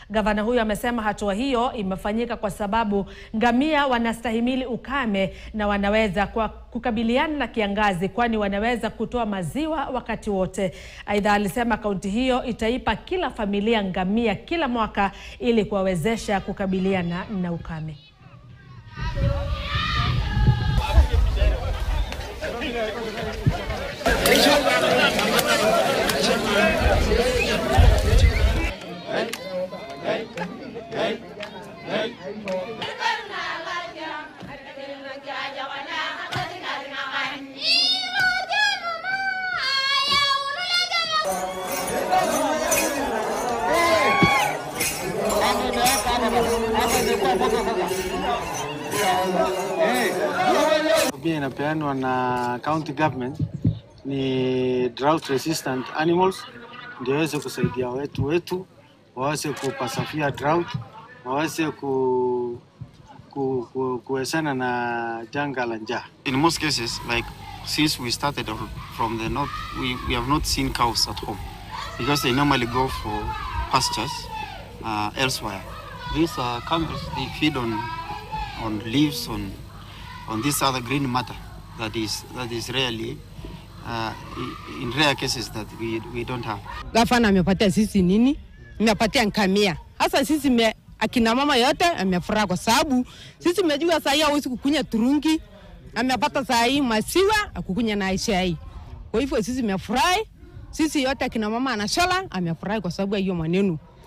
Gavana huyo amesema hatua hiyo imefanyika kwa sababu ngamia wanastahimili ukame na wanaweza kwa kukabiliana na kiangazi kwani wanaweza kutoa maziwa wakati wote. Aidha, alisema kaunti hiyo itaipa kila familia ngamia kila mwaka ili kuwawezesha kukabiliana na ukame. Pia inapeanwa na county government ni drought resistant animals, ndio waweze kusaidia wetu wetu waweze kupasafia drought, waweze ku, ku, ku, kuwezana na janga la njaa. In most cases, like since we started or- from the north, we, we have not seen cows at home because they normally go for pastures uh, elsewhere. These uh, camels, they feed on on leaves, on on this other green matter that is that is rarely uh, i- in rare cases that we, we don't have. Gavana amepatia sisi nini? Amepatia ngamia. Hasa sisi me, akina mama yote amefurahi kwa sababu sisi mejua saa hii hawezi kukunya turungi. Amepata saa hii maziwa akukunya na chai. Kwa hivyo sisi mefurahi. Sisi yote akina mama anashala amefurahi kwa sababu ya hiyo maneno.